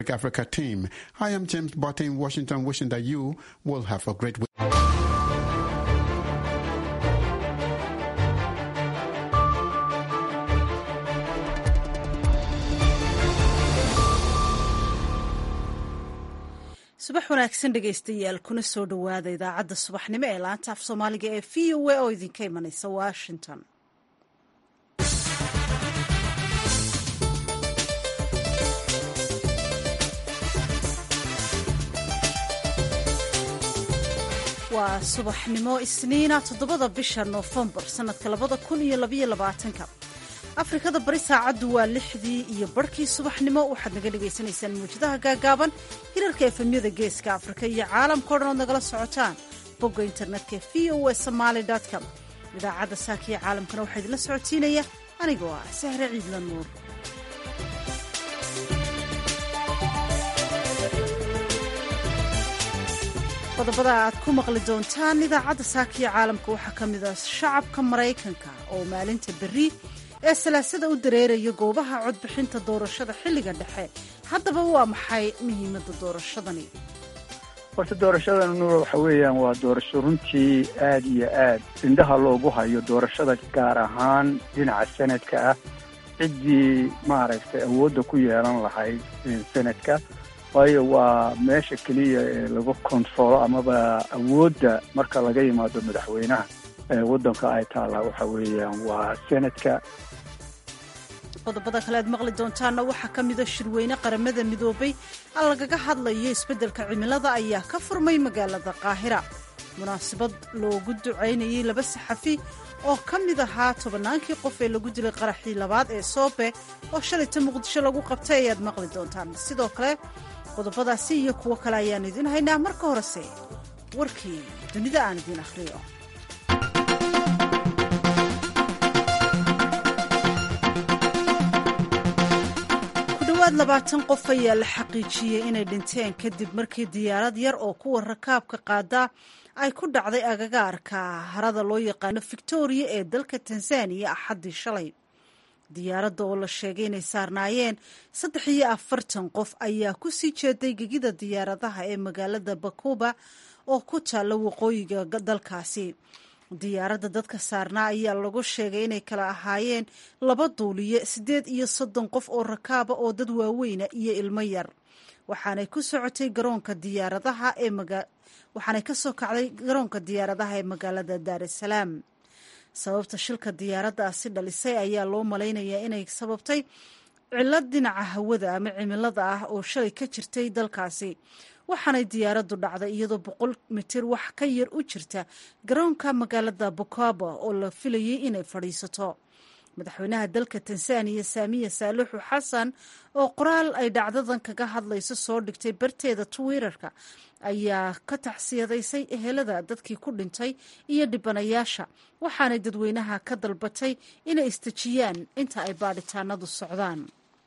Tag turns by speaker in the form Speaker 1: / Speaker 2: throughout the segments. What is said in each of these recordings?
Speaker 1: Africa team. I am James Botte in Washington, wishing that you will have a great week.
Speaker 2: subax wanaagsan dhegaystayaal kuna soo dhowaada idaacadda subaxnimo ee laanta af soomaaliga ee v o a oo idinka imanaysa washington waa subaxnimo isniina toddobada bisha noofembar sannadka labada kun iyo labaiyo labaatanka afrikada bari saacaddu waa lixdii iyo barhkii subaxnimo waxaad naga dhagaysanaysaan mawjadaha gaagaaban hirarka efemyada geeska afrika iyo caalamka o dhan ood nagala socotaan bogga internetka v o a somaali com idaacadda saakiya caalamkana waxaa idinla socotiinaya anigoo ah sahre ciidla nuur qodobada aad ku maqli doontaan idaacadda saakiya caalamka waxaa ka mid ah shacabka maraykanka oo maalinta berri ee salaasada u dareeraya goobaha codbixinta doorashada xilliga dhexe haddaba waa maxay muhiimadda doorashadani
Speaker 3: horta doorashadan nuur waxa weeyaan waa doorasho runtii aad iyo aad indhaha loogu hayo doorashada gaar ahaan dhinaca sanadka ah ciddii maaragtay awoodda ku yeelan lahayd sanadka waayo waa meesha keliya ee lagu kontrolo amaba awoodda marka laga yimaado madaxweynaha waddanka ay taallaa waxa weeyaan waa sanadka
Speaker 2: qodobada kale aad maqli doontaanna waxaa ka mida shirweyne qaramada midoobay a lagaga hadlayo isbeddelka cimilada ayaa ka furmay magaalada qaahira munaasabad loogu ducaynayay laba saxafi oo ka mid ahaa tobannaankii qof ee lagu dilay qaraxii labaad ee soobe oo shalayta muqdisho lagu qabtay ayaad maqli doontaan sidoo kale qodobadaasi iyo kuwo kale ayaan idiin haynaa marka horese warkii dunida aan idiin akhriyo kudhowaad labaatan qof ayaa la xaqiijiyey inay dhinteen kadib markii diyaarad yar oo kuwa rakaabka qaada ay ku dhacday agagaarka harada loo yaqaano victoria ee dalka tanzaniya axaddii shalay diyaaradda oo la sheegay inay saarnaayeen saddex iyo afartan qof ayaa ku sii jeeday gegida diyaaradaha ee magaalada bakuba oo ku taalla waqooyiga dalkaasi diyaaradda dadka saarnaa ayaa lagu sheegay inay kala ahaayeen laba duuliye siddeed iyo soddon qof oo rakaaba oo dad waaweyna iyo ilmo yar waxaanay ku socotay garoonka diyaaradaha ee waxaanay ka soo kacday garoonka diyaaradaha ee magaalada daar es salaam sababta shilka diyaaraddaasi dhalisay ayaa loo malaynayaa inay sababtay cillad dhinaca hawada ama cimilada ah oo shalay ka jirtay dalkaasi waxaanay diyaaraddu dhacday iyadoo boqol mitir wax ka yar u jirta garoonka magaalada bukaba oo la filayay inay fadhiisato madaxweynaha dalka tanzaniya saamiya saaluxu xasan oo qoraal ay dhacdadan kaga hadlayso soo dhigtay barteeda twitter-ka ayaa ka taxsiyadaysay ehelada dadkii ku dhintay iyo dhibanayaasha waxaanay dadweynaha ka dalbatay inay istejiyaan inta ay baadhitaanadu socdaan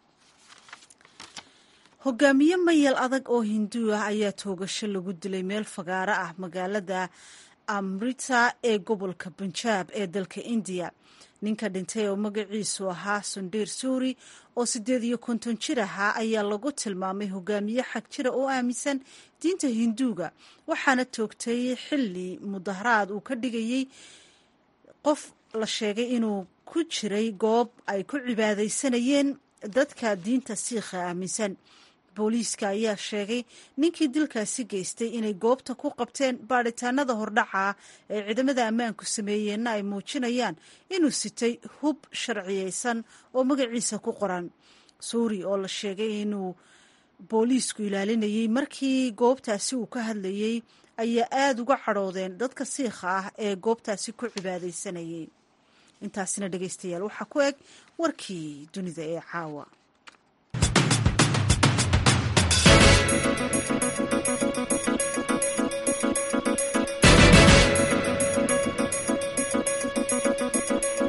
Speaker 2: hogaamiye mayal adag oo hinduu ah ayaa toogasho lagu dilay meel fagaaro ah magaalada amrita ee gobolka bunjaab ee dalka indiya ninka dhintay oo magaciisu ahaa sundheer suuri oo siddeed iyo konton jir ahaa ayaa lagu tilmaamay hogaamiye xag jira oo aaminsan diinta hinduuga waxaana toogtay xilli mudaharaad uu ka dhigayey qof la sheegay inuu ku jiray goob ay ku cibaadaysanayeen dadka diinta siikha aaminsan booliiska ayaa sheegay ninkii dilkaasi geystay inay goobta ku qabteen baadhitaanada hordhaca ee ciidamada ammaanku sameeyeenna ay muujinayaan inuu sitay hub sharciyeysan oo magaciisa ku qoran suuri oo la sheegay inuu booliisku ilaalinayey markii goobtaasi uu ka hadlayey ayaa aada uga cadhoodeen dadka siikha ah ee goobtaasi ku cibaadaysanayay intaasina dhegeystayaal waxaa ku eg warkii dunida ee caawa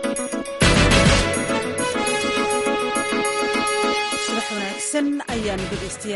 Speaker 2: subax wanaagsan ayaanu dhegeystayaal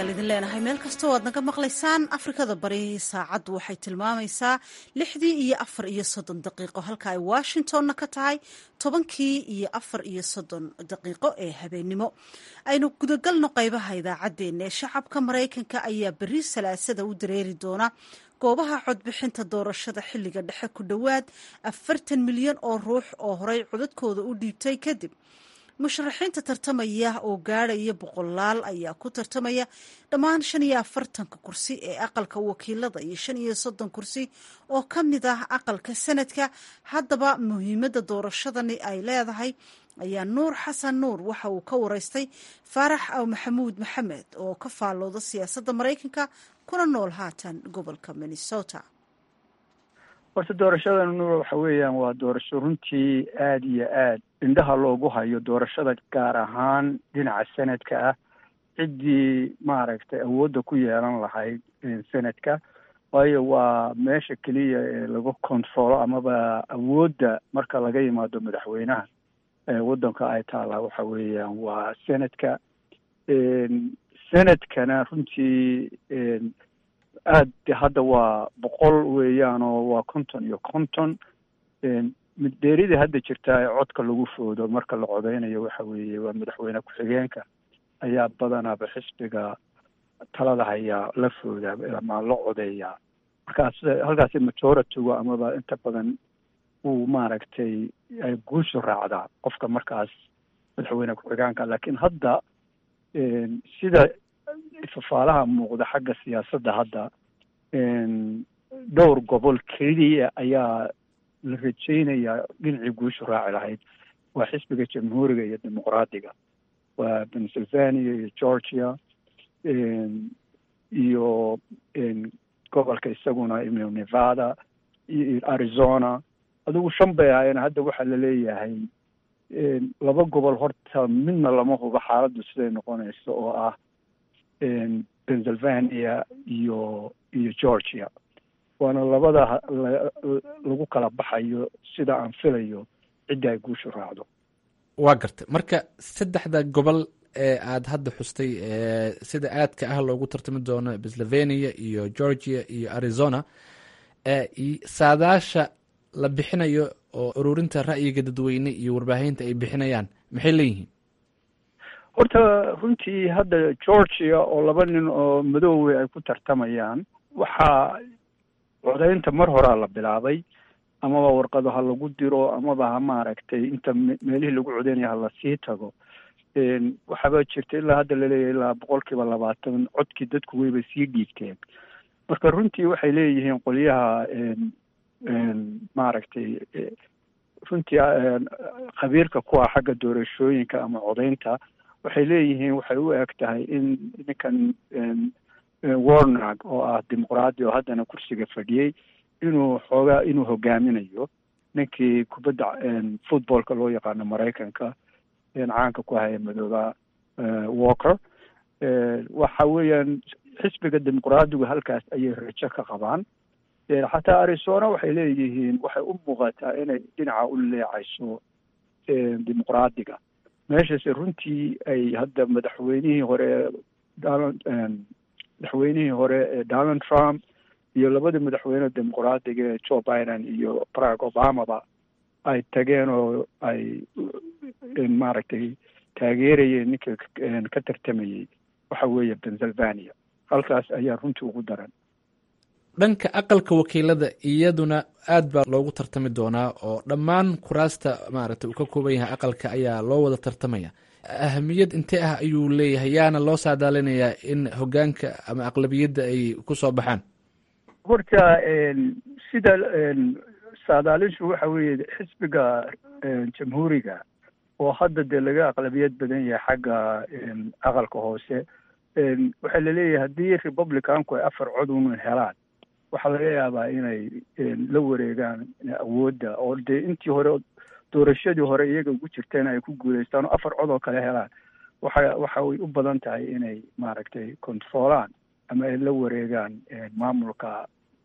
Speaker 2: ayaal idin leenahay meel kastoo aad naga maqlaysaan afrikada bari saacaddu waxay tilmaamaysaa lixdii iyo afar iyo soddon daqiiqo halka ay washingtonna ka tahay tobankii iyo afar iyo soddon daqiiqo ee habeennimo aynu gudagalno qaybaha idaacaddeenna ee shacabka maraykanka ayaa berri salaasada u dareeri doona goobaha codbixinta doorashada xilliga dhexe ku dhowaad afartan milyan oo ruux oo horey codadkooda u dhiibtay kadib musharaxiinta tartamaya oo gaadhaya boqolaal ayaa ku tartamaya dhammaan shan iyo afartanka kursi ee aqalka wakiilada iyo shan iyo soddon kursi oo ka mid ah aqalka sanadka haddaba muhiimadda doorashadani ay leedahay ayaa nuur xasan nuur waxa uu ka wareystay faarax aw maxamuud maxamed oo ka faallooda siyaasadda maraykanka kuna nool haatan gobolka minnesota
Speaker 3: horta doorashadan nuur waxa weeyaan waa doorasho runtii aada iyo aad indhaha loogu hayo doorashada gaar ahaan dhinaca sanadka ah ciddii maaragtay awoodda ku yeelan lahayd sanadka waayo waa meesha keliya ee lagu controlo amaba awoodda marka laga yimaado madaxweynaha waddanka ay taallaa waxa weeyaan waa sanadka sanadkana runtii aad hadda waa boqol weeyaan oo waa konton iyo konton dheeridii hadda jirtaa ee codka lagu foodo marka la codeynayo waxa weeye waa madaxweyne ku-xigeenka ayaa badanaaba xisbiga talada hayaa la foodaa ama la codeeyaa markaas halkaasi majoritigu amaba inta badan uu maaragtay ay guushu raacdaa qofka markaas madaxweyne ku-xigeenka laakiin hadda sida fafaalaha muuqda xagga siyaasadda hadda dhowr gobol keliya ayaa la rajeynayaa dhinacii guushu raaci lahayd waa xisbiga jamhuuriga iyo dimuqraadiga waa pennsylvania iyo georgia iyo gobolka isaguna nevada iyo arizona adigu shan bay ahaayeen hadda waxaa laleeyahay laba gobol horta midna lama hubo xaaladdu siday noqonayso oo ah pennsylvania iyo iyo georgia waana labada lagu kala baxayo sida aan filayo cidda ay guushu raacdo
Speaker 4: waa gartay marka saddexda gobol ee aada hadda xustay sida aadka ah loogu tartami doono pennsylvania iyo georgia iyo arizona saadaasha la bixinayo oo ururinta ra'yiga dadweyne iyo warbaahinta ay bixinayaan maxay leeyihiin
Speaker 3: horta runtii hadda georgia oo laba nin oo madoowe ay ku tartamayaan waxaa codeynta mar horaa la bilaabay amaba warqado ha lagu diro amaba ha maaragtay inta meelihii lagu codeynaya ha lasii tago waxaaba jirta ilaa hadda laleeyahay ilaa boqol kiiba labaatan codkii dadku weyba sii dhiibteen marka runtii waxay leeyihiin qolyaha maaragtay runtii khabiirka ku ah xagga doorashooyinka ama codeynta waxay leeyihiin waxay u eg tahay in ninkan warnag oo ah dimuqraadi oo haddana kursiga fadhiyey inuu xoogaa inuu hogaaminayo ninkii kubadda footballka loo yaqaano maraykanka caanka ku haya madooba walker waxa weeyaan xisbiga dimuqraadigu halkaas ayay rajo ka qabaan xataa arizona waxay leeyihiin waxay u muuqataa inay dhinaca u leecayso dimuqraadiga meeshaase runtii ay hadda madaxweynihii hore donald madaxweynihii hore ee donald trump iyo labadii madaxweyne dimuqraadiga ee joe biden iyo barack obamaba ay tageen oo ay maaragtay taageerayeen ninka ka tartamayey waxa weeye pennsylvania halkaas ayaa runtii ugu daran
Speaker 4: dhanka aqalka wakiilada iyaduna aad baa loogu tartami doonaa oo dhammaan kuraasta maaragtay uu ka kooban yahay aqalka ayaa loo wada tartamaya ahamiyad intee ah ayuu leeyahay yaana loo saadaalinayaa in hogaanka ama aqlabiyadda ay ku soo baxaan
Speaker 3: horta sida saadaalishu waxa weeye xisbiga jamhuuriga oo hadda dee laga aqlabiyad badan yahay xagga aqalka hoose waxaa laleeyahay haddii republicanku ay afar cod un helaan waxaa laga yaabaa inay la wareegaan awoodda oo dee intii hore doorashadii hore iyaga ugu jirteen ay ku guuleystaan oo afar cod oo kale helaan waxa waxa way u badan tahay inay maaragtay controolaan ama ay la wareegaan maamulka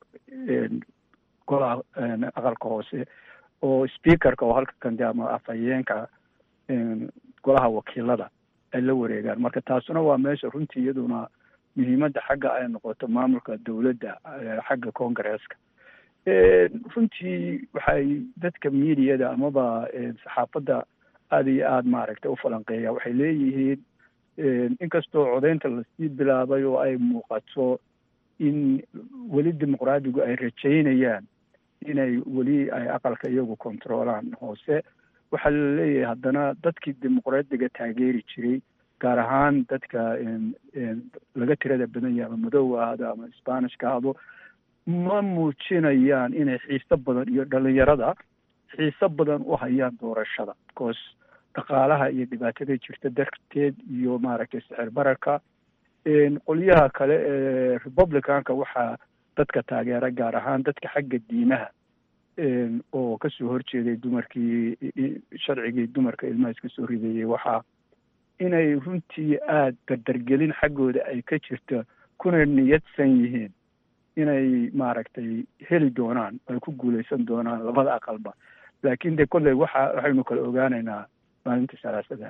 Speaker 3: golaha aqalka hoose oo speakerka oo halka kande ama afhayeenka golaha wakiilada ay la wareegaan marka taasuna waa meesha runtii iyaduna muhiimadda xagga ay noqoto maamulka dowladda xagga congaresska runtii waxay dadka mediada amaba saxaafadda aada iyo aada maaragtay u falanqeeya waxay leeyihiin inkastoo codeynta lasii bilaabay oo ay muuqato in weli dimuqraadigu ay rajaynayaan inay weli ay aqalka iyagu controolaan hoose waxaa la leeyahay haddana dadkii dimuqraadiga taageeri jiray gaar ahaan dadka laga tirada badan yahay ama madoowa ahdo ama sbanishka ahdo ma muujinayaan inay xiiso badan iyo dhalinyarada xiiso badan u hayaan doorashada because dhaqaalaha iyo dhibaatada jirta darteed iyo maaragtay sicir bararka qolyaha kale ee republicanka waxaa dadka taageera gaar ahaan dadka xagga diimaha oo kasoo horjeeday dumarkii sharcigii dumarka ilmaha iska soo rideeyey waxaa inay runtii aada dardargelin xaggooda ay ka jirto kuna niyadsan yihiin inay maaragtay heli doonaan ay ku guuleysan doonaan labada aqalba laakiin de kolley waxa waxaynu kala ogaanaynaa maalinta salaasada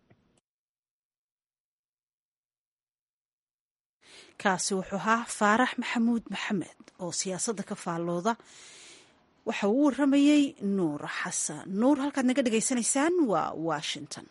Speaker 2: kaasi wuxuu ahaa faarax maxamuud maxamed oo siyaasadda ka faallooda waxa uu u waramayey nuur xasan nuur halkaad naga dhagaysanaysaan waa washington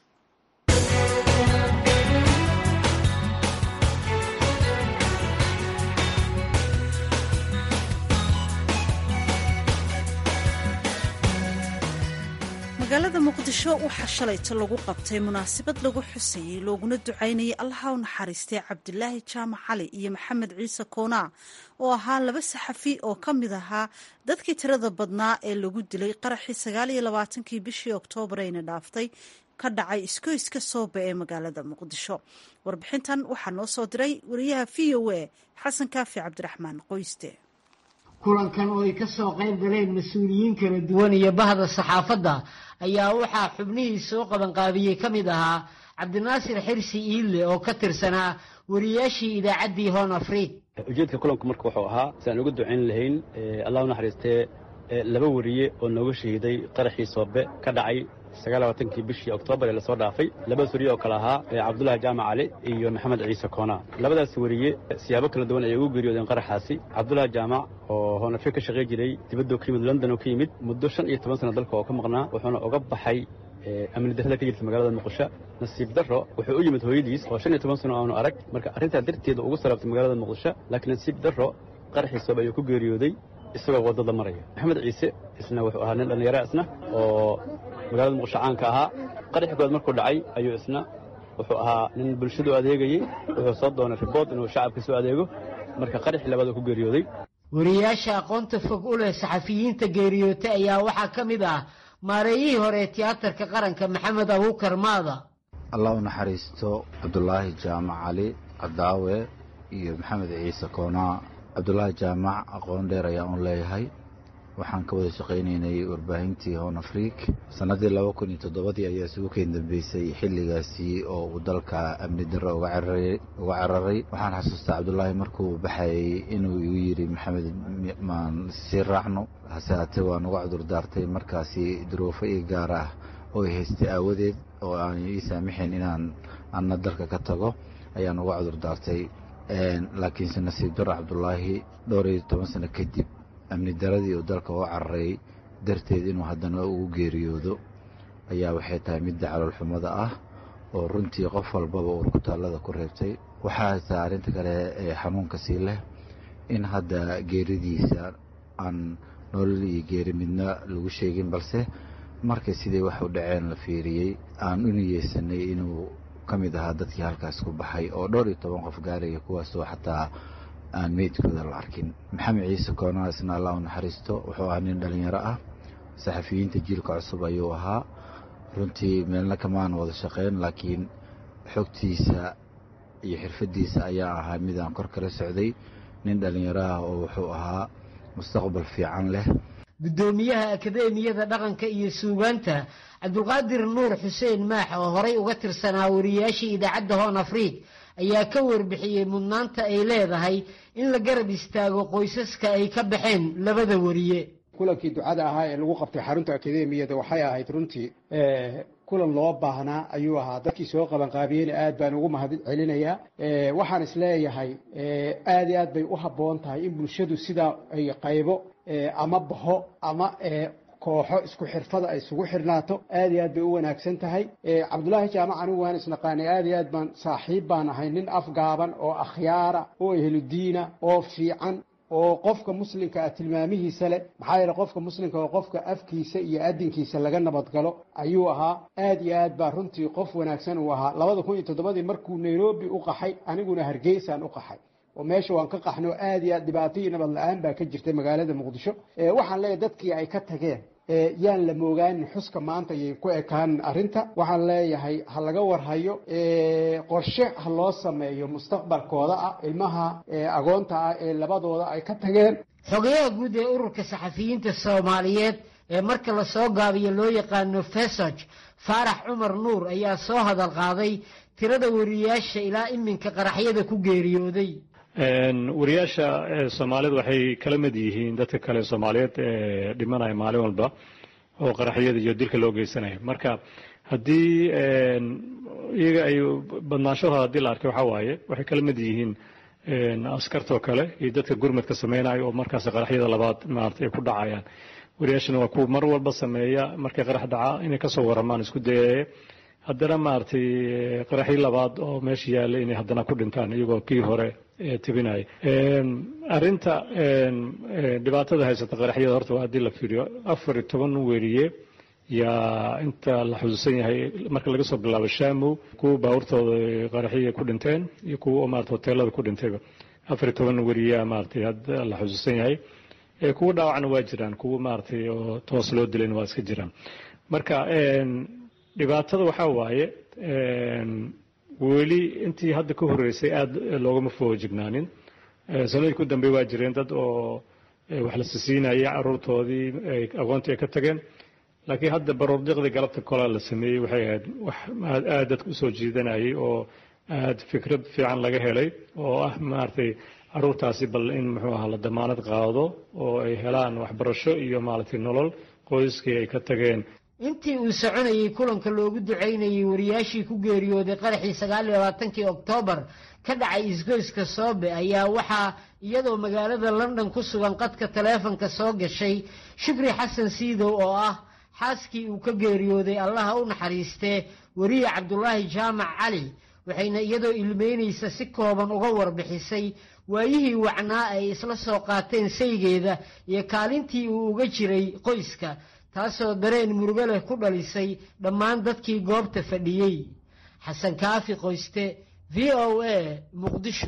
Speaker 2: magaalada muqdisho waxaa shalayto lagu qabtay munaasabad lagu xusayey looguna ducaynayay allaha u naxariistay cabdilaahi jaamac cali iyo maxamed ciise koonaa oo ahaa laba saxafi oo ka mid ahaa dadkii tirada badnaa ee lagu dilay qaraxii sagaal iyo labaatankii bishii oktoobar ayna dhaaftay ka dhacay iskoyska soobe ee magaalada muqdisho warbixintan waxaa noo soo diray wariyaha v o a xasan kaafi cabdiraxmaan qoyste
Speaker 5: kulankan oo ay ka soo qayb galeen mas-uuliyiin kala duwan iyo bahda saxaafadda ayaa waxaa xubnihii soo qabanqaabiyey ka mid ahaa cabdinaasir xirsi iille oo ka tirsanaa wariyaashii idaacaddii hoon afriid
Speaker 6: ujeedka kulanku marka wuxuu ahaa si aan uga ducayn lahayn allah u naxariistee laba wariye oo nooga shahiiday qaraxii soobe ka dhacay sagaalabatankii bishii oktoobar ee lasoo dhaafay labadaas wariye oo kale ahaa cabdullaahi jaamac cali iyo maxamed ciise koonaa labadaas wariye siyaabo kala duwan ayay ugu geeriyoodeen qaraxaasi cabdullaahi jaamac oo hoonafri ka shaqay jiray dibaddoo ka yimid london oo ka yimid muddo shan iyo toban sana dalka oo ka maqnaa wuxuuna uga baxay amni darrada ka jirta magaalada muqdisho nasiib darro wuxuu u yimid hooyadiis oo shan iyo toban sano aanu arag marka arrintaa darteeda ugu sarabtay magaalada muqdisho laakiin nasiib darro qaraxii soobe ayuu ku geeriyooday isagoo waddada maraya maxamed ciise isna wuxuu ahaa nin dhallinyara isna oo magaalada muqdisho caanka ahaa qaraxii koowaad markuu dhacay ayuu isna wuxuu ahaa nin bulshadu adeegayey wuxuu soo doonay ribood inuu shacabka soo adeego marka qaraxii labaad uu ku geeriyooday
Speaker 5: wariyaasha aqoonta fog u leh saxafiyiinta geeriyootay ayaa waxaa ka mid ah maareeyihii hore ee tiyaatarka qaranka maxamed abuukar maada
Speaker 7: allah u naxariisto cabdulaahi jaamac cali cadaawe iyo maxamed ciise koonaa cabdulaahi jaamac aqoon dheer ayaan u leeyahay waxaan ka wada shaqaynaynay warbaahintii hoon afriik sannaddii laba kun iyo toddobadii ayaa isugu keen dambeysay xilligaasi oo uu dalka amni darro uga cararay waxaan xasuustaa cabdulaahi markuu baxayay inuu igu yidhi maxamed maan sii raacno hase haatee waan uga cudur daartay markaasi duruufo ii gaar ah oo i haystay aawadeed oo aan ii saamixayn inaan anna dalka ka tago ayaan uga cudur daartay laakiinse nasiib darro cabdulaahi dhowr iyo toban sano kadib amni daradii uu dalka u cararay darteed inuu haddana ugu geeriyoodo ayaa waxay tahay midda caloolxumada ah oo runtii qof walbaba urkutaallada ku reebtay waxaa haytaa arrinta kale ee xanuunka sii leh in hadda geeridiisa aan nolol iyo geeri midna lagu sheegin balse markay sidii wax u dhaceen la fiiriyey aan u niyeysanay inuu ka mid ahaa dadkii halkaas ku baxay oo dhowr iyo toban qof gaaraya kuwaasoo xataa aan meydkooda la arkin maxamed ciise koonaa isna allah u naxariisto wuxuu ahaa nin dhallinyaro ah saxafiyiinta jiilka cusub ayuu ahaa runtii meelna kamaan wada shaqeyn laakiin xogtiisa iyo xirfadiisa ayaa ahaa mid aan kor kala socday nin dhallinyaro ah oo wuxuu ahaa mustaqbal fiican leh
Speaker 5: guddoomiyaha akadeemiyada dhaqanka iyo suugaanta cabdulqaadir nuur xuseen maax oo horay uga tirsanaa wariyaashii idaacadda hoon afriik ayaa ka warbixiyey mudnaanta ay leedahay in la garab istaago qoysaska ay ka baxeen labada wariye
Speaker 8: kulankii ducada ahaa ee lagu qabtay xarunta akademiyada waxay ahayd runtii kulan loo baahnaa ayuu ahaa dadkii soo qabanqaabiyeyna aad baan ugu mahad celinayaa waxaan isleeyahay aad iyo aad bay u habboon tahay in bulshadu sidaa ay qaybo ama baho ama kooxo isku xirfada ay isugu xirnaato aad iyo aad bay u wanaagsan tahay cabdullaahi jaamac anigu waan isnaqaanay aad iyo aad baan saaxiib baan ahay nin afgaaban oo akhyaara oo ehludiina oo fiican oo qofka muslimka ah tilmaamihiisa leh maxaa yeele qofka muslimka oo qofka afkiisa iyo adinkiisa laga nabadgalo ayuu ahaa aad iyo aad baa runtii qof wanaagsan uu ahaa labada kun iyo toddobadii markuu nairobi u qaxay aniguna hargeysaan u qaxay oo meesha waan ka qaxno aad iyo aad dhibaato iyo nabad la-aan baa ka jirtay magaalada muqdisho waxaan leeyahay dadkii ay ka tageen yaan la moogaanin xuska maanta ayay ku ekaan arrinta waxaan leeyahay ha laga warhayo qorshe ha loo sameeyo mustaqbalkooda ah ilmaha agoonta ah ee labadooda ay ka tageen
Speaker 5: xogayaha guud ee ururka saxafiyiinta soomaaliyeed ee marka lasoo gaabiyo loo yaqaano fesog faarax cumar nuur ayaa soo hadal qaaday tirada wariyaasha ilaa iminka qaraxyada ku geeriyooday
Speaker 9: wariyaasha soomaalidu waxay kala mid yihiin dadka kale soomaaliyeed ee dhimanaya maalin walba oo qaraxyada iyo dilka loo geysanayo marka haddii iyaga ay badnaanshahooda haddii la arkay waxaa waaye waxay kala mid yihiin askartoo kale iyo dadka gurmadka sameynayo oo markaas qaraxyada labaad maarata ay ku dhacayaan wariyaashana waa kuwa mar walba sameeya markay qarax dhaca inay kasoo waramaan isku dayaya haddana maaragtay qaraxii labaad oo meesha yaalla inay haddana ku dhintaan iyagoo kii hore tebinaya arrinta dhibaatada haysata qaraxyada horta waa haddii la fiiriyo afar iyo toban weriye yaa inta la xusuusan yahay marka laga soo bilaabo shamow kuwa baabuurtooda qaraxiya ku dhinteen iyo kuwa maarata hoteelada ku dhintayba afar iyo toban weriyaa maaratay hadda la xusuusan yahay kuwa dhaawacna waa jiraan kuwa maaratay oo toos loo dilayna waa iska jiraan marka dhibaatada waxaa waaye weli intii hadda ka horreysay aada loogama foojignaanin sanadii ku dambey waa jireen dad oo wax la sisiinaya caruurtoodii aqoontii ay ka tageen laakiin hadda baroordiqdii galabta kolaa la sameeyey waxay ahayd wax aada dadka usoo jiidanayay oo aada fikrad fiican laga helay oo ah maaragtay caruurtaasi bal in muxuu ahaa la damaanad qaado oo ay helaan waxbarasho iyo maaragtay nolol qoyskii ay ka tageen
Speaker 5: intii uu soconayey kulanka loogu ducaynayey wariyaashii ku geeriyooday qaraxii sagaal iyo labaatankii oktoobar ka dhacay isgoyska soobe ayaa waxaa iyadoo magaalada london ku sugan qadka taleefonka soo gashay shukri xasan siidow oo ah xaaskii uu ka geeriyooday allaha u naxariistee weriye cabdulaahi jaamac cali waxayna iyadoo ilmeynaysa si kooban uga warbixisay waayihii wacnaa ay isla soo qaateen saygeeda iyo kaalintii uu uga jiray qoyska taasoo dareen murugo leh ku dhalisay dhammaan dadkii goobta fadhiyey xasan kaafi qoyste v o a muqdisho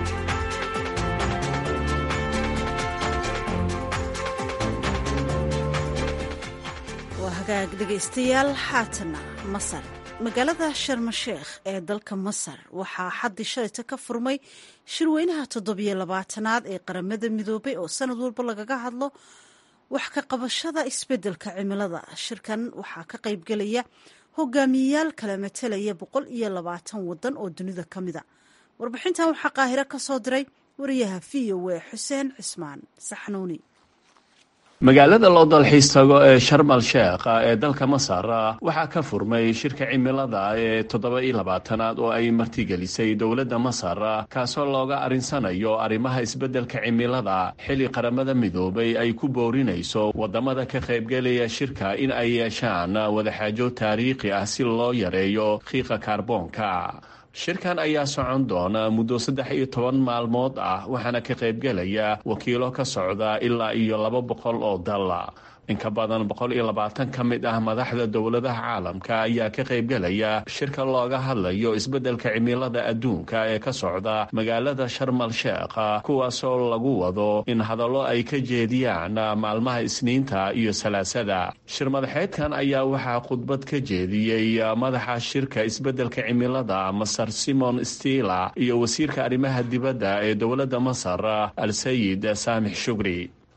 Speaker 2: waa hagaag dhegaystayaal haatana masar magaalada sharmasheekh ee dalka masar waxaa xaddii shalayta ka furmay shirweynaha toddobiyo labaatanaad ee qaramada midoobay oo sanad walba lagaga hadlo wax ka qabashada isbeddelka cimilada shirkan waxaa ka qaybgelaya hogaamiyeyaal kala matelaya boqol iyo labaatan waddan oo dunida ka mida warbixintan waxaa qaahiro ka soo diray wariyaha v o a xuseen cismaan saxnuuni
Speaker 10: magaalada loo dalxiis tago ee sharmal sheekh ee dalka masar waxaa ka furmay shirka cimilada ee toddoba iyo labaatanaad oo ay martigelisay dowladda masar kaasoo looga arinsanayo arrimaha isbeddelka cimilada xilli qaramada midoobay ay ku boorinayso waddamada ka qaybgelaya shirka in ay yeeshaan wadaxaajo taariikhi ah si loo yareeyo qiiqa kaarboonka shirkan ayaa socon doona muddo saddex iyo toban maalmood ah waxaana ka qaybgelaya wakiilo ka socda ilaa iyo laba boqol oo dal in ka badan boqol iyo labaatan ka mid ah madaxda dowladaha caalamka ayaa ka qaybgelaya shirka looga hadlayo isbeddelka cimilada adduunka ee ka socda magaalada sharmal sheekh kuwaasoo lagu wado in hadallo ay ka jeediyaan maalmaha isniinta iyo salaasada shir madaxeedkan ayaa waxaa khudbad ka jeediyey madaxa shirka isbeddelka cimilada masar simon stila iyo wasiirka arrimaha dibadda ee dowladda masar al sayid saamix shugri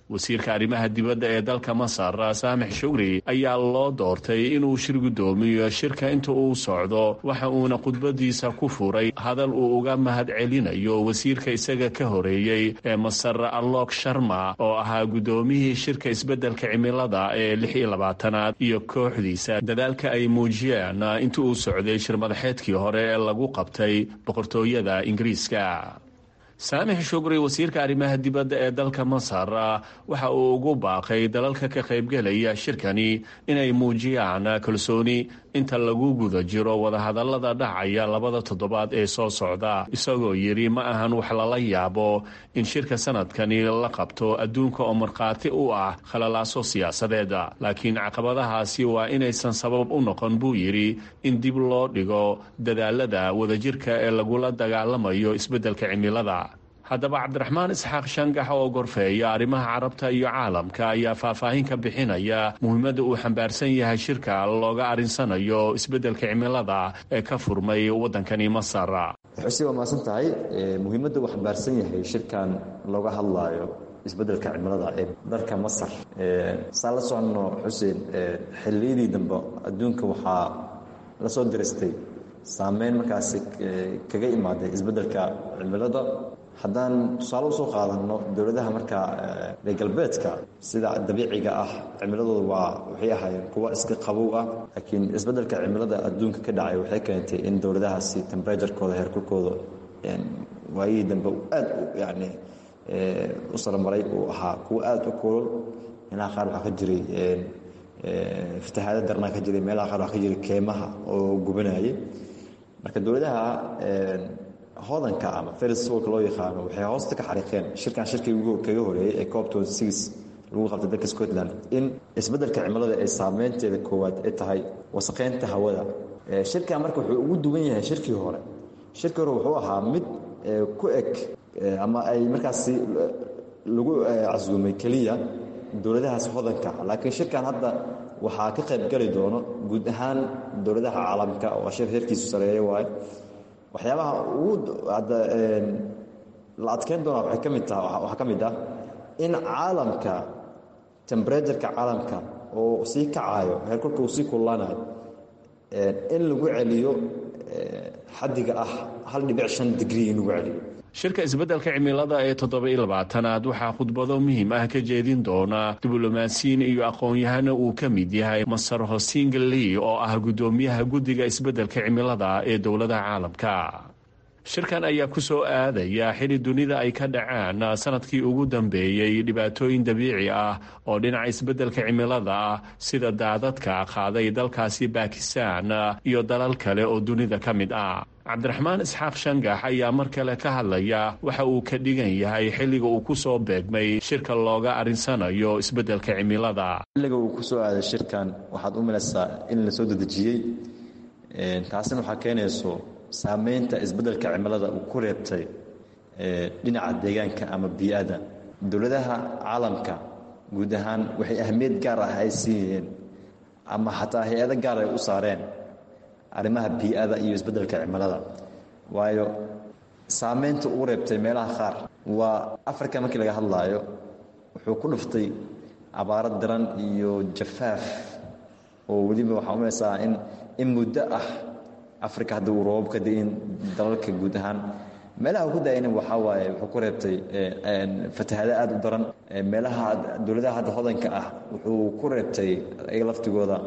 Speaker 10: wasiirka arrimaha dibadda ee dalka masar saamix shugri ayaa loo doortay inuu shir guddoomiyo shirka inta uu socdo waxa uuna khudbadiisa ku furay hadal uu uga mahad celinayo wasiirka isaga ka horeeyey ee masar alok sharma oo ahaa guddoomiyihii shirka isbeddelka cimilada ee lix iyo labaatanaad iyo kooxdiisa dadaalka ay muujiyeen inta uu socday shir madaxeedkii hore ee lagu qabtay boqortooyada ingiriiska saamix shugri wasiirka arrimaha dibadda ee dalka masar waxa uu ugu baaqay dalalka ka qaybgelaya shirkani inay muujiyaan kalsooni inta lagu guda jiro wadahadallada dhacaya labada toddobaad ee soo socda isagoo yidhi ma ahan wax lala yaabo in shirka sanadkani la qabto adduunka oo markhaati u ah khalalaaso siyaasadeed laakiin caqabadahaasi waa inaysan sabab u noqon buu yidhi in dib loo dhigo dadaalada wadajirka ee lagula dagaalamayo isbeddelka cimilada haddaba cabdiraxmaan isxaaq shangax oo gorfeeya arrimaha carabta iyo caalamka ayaa faahfaahin ka bixinaya muhiimadda uu xambaarsan yahay shirka looga arinsanayo isbeddelka cimilada ee ka furmay waddankani masar
Speaker 11: xuseen waa mahadsan tahay muhiimadda uu xambaarsan yahay shirkan looga hadlaayo isbeddelka cimilada ee dalka masar saan la soconno xuseen xilliyadii dambe adduunka waxaa la soo diristay saameyn markaasi kaga imaaday isbeddelka cimilada haddaan tusaale usoo qaadanno dowladaha markaa reer galbeedka sida dabiiciga ah cimiladooda waa waxay ahaayeen kuwa iska qabow ah laakiin isbeddelka cimilada adduunka ka dhacay waxay keentay in dowladahaasi temberaturekooda heerkulkooda waayihii dambe aad yani u sarmaray uu ahaa kuwa aad u kulol meelaha qaar waxaa ka jiray fatahaada darnaa ka jiray meelaha qaar waxaa ka jiray keemaha oo gubanayay marka dowladaha hodanka ama feriswolka loo yaqaano waxay hoosta ka xariiqeen shirkan shirkii kaga horeeyey ee cop lagu qabtay dalka scotland in isbeddelka cimilada ay saameynteeda koowaad ay tahay wasaqeynta hawada shirkan marka wuxuu ugu duwan yahay shirkii hore shirkii hore wuxuu ahaa mid ku eg ama ay markaasi lagu casuumay keliya dowladahaas hodanka laakiin shirkan hadda waxaa ka qayb gali doono guud ahaan dowladaha caalamka oo shir heerkiisu sareeya waaye waxyaabaha ugu hadda la adkeyn doonaa waxay ka mid taha waxaa ka mid ah in caalamka temberatureka caalamka oo sii kacayo heerkulka uu sii kullaanayo in lagu celiyo xaddiga ah hal dhibic shan digrii in lagu celiyo
Speaker 10: shirka isbeddelka cimilada ee toddoba-iyo labaatanaad waxaa khudbado muhiim ah ka jeedin doona diblomaasiyiin iyo aqoon-yahana uu ka mid yahay masar hosingali oo ah guddoomiyaha guddiga isbeddelka cimilada ee dowladaha caalamka shirkan ayaa ku soo aadaya xili dunida ay ka dhaceen sanadkii ugu dambeeyey dhibaatooyin dabiici ah oo dhinaca isbeddelka cimilada ah sida daadadka qaaday dalkaasi bakistan iyo dalal kale oo dunida ka mid ah cabdiraxmaan isxaaq shangax ayaa mar kale ka hadlaya waxa uu ka dhigan yahay xilliga uu ku soo beegmay shirka looga arinsanayo isbeddelka cimilada
Speaker 11: xilliga uu ku soo aaday shirkan waxaad u malaysaa in la soo dedejiyey taasina waxaa keenayso saameynta isbeddelka cimilada uu ku reebtay dhinaca deegaanka ama bii-ada dowladaha caalamka guud ahaan waxay ahmiyad gaar ah ay siiyeen ama xataa hay-ado gaar ay u saareen arrimaha bii-ada iyo isbeddelka cimilada waayo saameynta uu reebtay meelaha qaar waa africa markii laga hadlaayo wuxuu ku dhuftay abaaro daran iyo jafaaf oo weliba waxaa umaysaa in in muddo ah africa hadda uu roobab ka da-in dalalka guud ahaan meelaha ku da-ayna waxaa waaye wuxuu ku reebtay fatahado aad u daran meelaha dowladaha hadda hodanka ah wuxuu ku reebtay iyaga laftigooda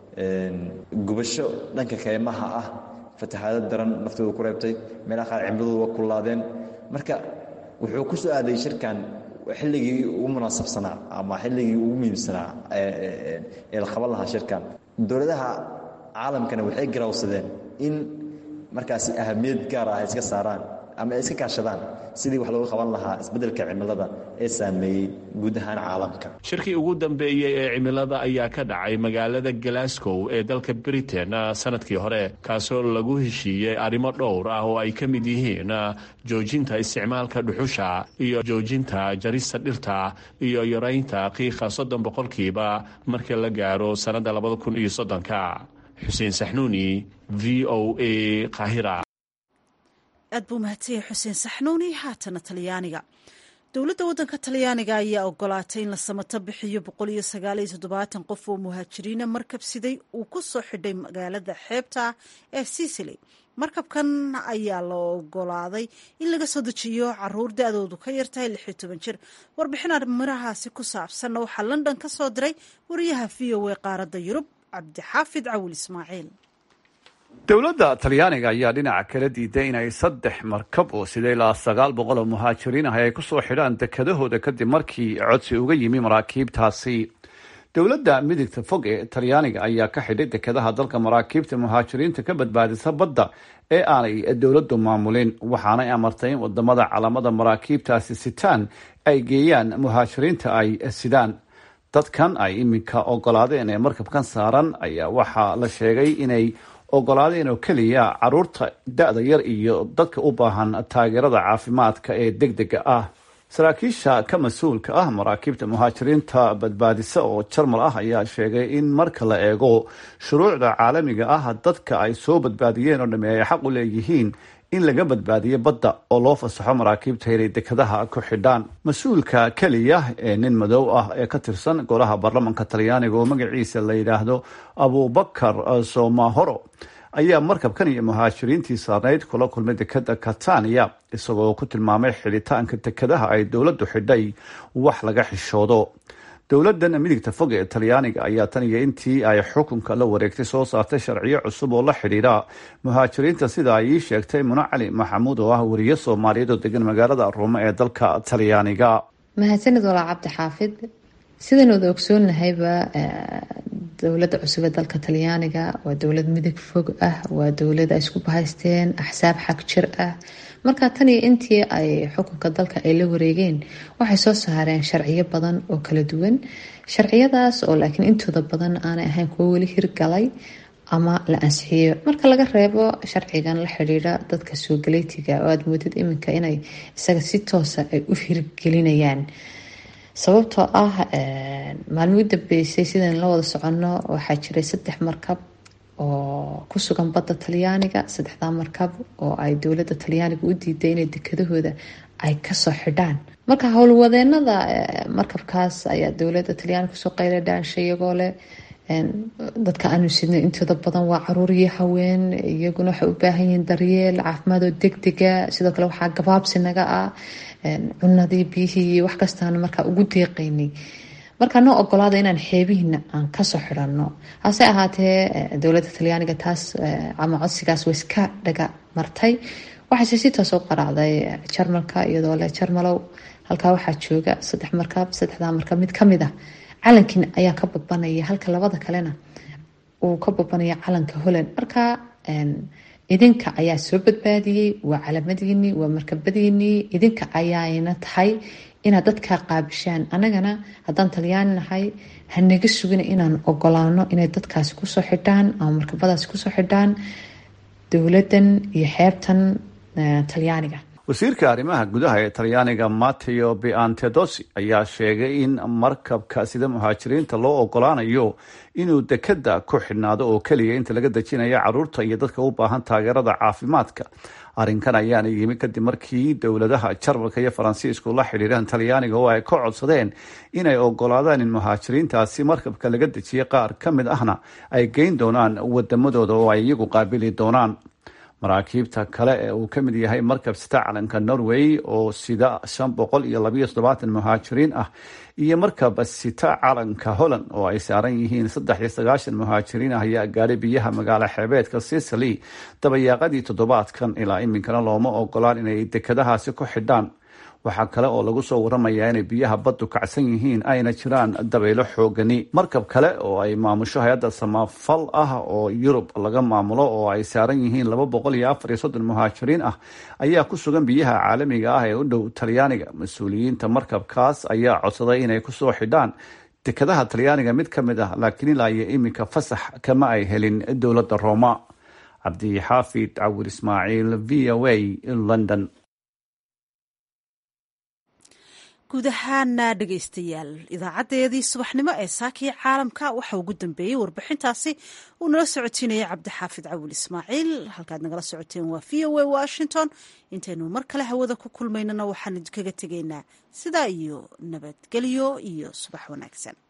Speaker 11: gubasho dhanka keymaha ah fatahaado daran naftooda ku reebtay meelaha qaar cimladooda waa kullaadeen marka wuxuu ku soo aaday shirkan xilligii ugu munaasabsanaa ama xilligii ugu muhiimsanaa ee la qaban lahaa shirkan dowladaha caalamkana waxay garawsadeen in markaasi ahamiyad gaar ah ay iska saaraan ama ay iska kaashadaan sidii wax looga qaban lahaa isbeddelka cimilada ee saameeyey guud ahaan caalamka
Speaker 10: shirkii ugu dambeeyey ee cimilada ayaa ka dhacay magaalada glasgow ee dalka britain sanadkii hore kaasoo lagu heshiiyey arrimo dhowr ah oo ay ka mid yihiin joojinta isticmaalka dhuxusha iyo joojinta jarista dhirta iyo yaraynta qiiqa soddon boqolkiiba marka la gaaro sannadda labada kun iyo soddonka xuseen saxnuuni v o a qaahira
Speaker 2: aad buu mahadsanyahay xuseen saxnuuni haatana talyaaniga dowladda waddanka talyaaniga ayaa ogolaatay in la samato bixiyo boqol iyo sagaal iyo toddobaatan qof oo muhaajiriina markabsiday uu ku soo xidhay magaalada xeebta ee sicily markabkan ayaa la ogolaaday in laga soo dejiyo caruur da-doodu ka yartahay lix iyo toban jir warbixin arrimirahaasi ku saabsanna waxaa london ka soo diray wariyaha v o a qaaradda yurub cabdixaafid cawil ismaaciil
Speaker 12: dowladda talyaaniga ayaa dhinaca kala diiday inay saddex markab oo sida ilaa sagaal boqol oo muhaajiriin ah ay ku soo xidhaan dekedahooda kadib markii codsi uga yimi maraakiibtaasi dowladda midigta fog ee talyaaniga ayaa ka xidhay dekedaha dalka maraakiibta muhaajiriinta ka badbaadisa badda ee aanay dowladdu maamulin waxaanay amartay in wadamada calaamada maraakiibtaasi sitaan ay geeyaan muhaajiriinta ay sidaan dadkan ay iminka ogolaadeen ee markabkan saaran ayaa waxaa la sheegay inay ogolaadeen oo keliya caruurta da-da yar iyo dadka u baahan taageerada caafimaadka ee deg dega ah saraakiisha ka mas-uulka ah maraakiibta muhaajiriinta badbaadisa oo jarmal ah ayaa sheegay in marka la eego shuruucda caalamiga ah dadka ay soo badbaadiyeen oo dhami ay xaq u leeyihiin in laga badbaadiyo badda oo loo fasaxo maraakiibta inay dekadaha ku xidhaan mas-uulka keliya ee nin madow ah ee ka tirsan golaha baarlamanka talyaaniga oo magaciisa la yidhaahdo abubakar somahoro ayaa markabkan iyo muhaajiriintii saarnayd kula kulmay dekada catania isagoo ku tilmaamay xidhitaanka dekadaha ay dowladdu xidhay wax laga xishoodo dowladan midigta fog ee talyaaniga ayaa tan iyo intii ay xukunka la wareegtay soo saartay sharciyo cusub oo la xidhiidha muhaajiriinta sida ay ii sheegtay muna cali maxamuud oo ah wariye soomaaliyeed oo degan magaalada ruume ee dalka talyaaniga
Speaker 13: mahadsanid walaa cabdi xaafid sidaan wada ogsoonnahayba dowladda cusub ee dalka talyaaniga waa dowlad midig fog ah waa dowlad ay isku bahaysteen axsaab xag jir ah marka tan iyo intii ay xukunka dalka ay la wareegeen waxay soo saareen sharciyo badan oo kala duwan sharciyadaas oo laakiin intooda badan aanay ahayn kuwo weli hirgalay ama la ansixiyo marka laga reebo sharcigan la xidhiidha dadka soogaleytiga oo aada moodid iminka inay isaga si toosa ay u hirgelinayaan sababtoo ah maalmii u dambeysay sidaan la wada soconno waxaa jiray saddex markab oo ku sugan badda talyaaniga saddexdaa markab oo ay dowladda talyaaniga u diiday inay dekadahooda ay kasoo xidhaan marka howlwadeenada markabkaas ayaa dowladda talyaaniga kusoo qayla dhaanshay iyagoo leh dadka aanu sidnay intooda badan waa caruur iyo haween iyaguna waxay u baahan yihiin daryeel caafimaad oo degdega sidoo kale waxaa gabaabsi naga ah cunadii biyihii iyo wax kastaanu markaa ugu deeqaynay markaa noo ogolaada inaan xeebihiina aan kasoo xidhanno hase ahaatee dowladda talyaaniga taas ama codsigaas way iska dhaga martay waxayse si toos u qaraacday jarmalka iyadoo leh jarmalow halkaa waxaa jooga saddex markab saddexdaa markab mid kamid ah calankiina ayaa ka babanaya halka labada kalena uu ka babanaya calanka holland marka idinka ayaa soo badbaadiyey waa calamadiinii waa markabadiinii idinka ayaayna tahay inaad dadkaa qaabishaan annagana haddaan talyaani nahay hanaga sugina inaan ogolaano inay dadkaasi kusoo xidhaan ama markabadaasi kusoo xidhaan dowladan iyo xeebtan talyaaniga
Speaker 12: wasiirka arrimaha gudaha ee talyaaniga matteo biantedosi ayaa sheegay in markabka sida muhaajiriinta loo ogolaanayo inuu dekada ku xidhnaado oo keliya inta laga dejinayo caruurta iyo dadka u baahan taageerada caafimaadka arrinkan ayaana yimi kadib markii dowladaha jarmalka iyo faransiisku la xidhiiraan talyaaniga oo ay ka codsadeen inay ogolaadaan in muhaajiriintaasi markabka laga dejiya qaar ka mid ahna ay geyn doonaan wadamadooda oo ay iyagu qaabili doonaan maraakiibta kale ee uu ka mid yahay markab sita calanka norway oo sida shan boqol iyo labayo toddobaatan muhaajiriin ah iyo markab sita calanka holland oo ay saaran yihiin saddex iyo sagaashan muhaajiriin ah ayaa gaadhay biyaha magaalo xeebeedka sicily dabayaaqadii toddobaadkan ilaa iminkana looma ogolaan inay dekadahaasi ku xidhaan waxaa kale oo lagu soo waramayaa inay biyaha baddu kacsan yihiin ayna jiraan dabaylo xoogani markab kale oo ay maamusho hay-adda samafal ah oo yurub laga maamulo oo ay saaran yihiin laba boqol iyo afar iyo soddon muhaajiriin ah ayaa ku sugan biyaha caalamiga ah ee u dhow talyaaniga mas-uuliyiinta markabkaas ayaa codsaday inay kusoo xidhaan dekadaha talyaaniga mid ka mid ah laakiin ilaa iyo iminka fasax kama ay helin dowladda rooma cabdixaafid cawir ismaaciil v o a london
Speaker 2: guud ahaana dhegaystayaal idaacadeedii subaxnimo ee saakii caalamka waxa ugu dambeeyey warbixintaasi uu nala socotiinayay cabdixaafid cawil ismaaciil halkaad nagala socoteen waa v o a washington intaynu mar kale hawada ku kulmaynana waxaan idinkaga tegaynaa sidaa iyo nabadgelyo iyo subax wanaagsan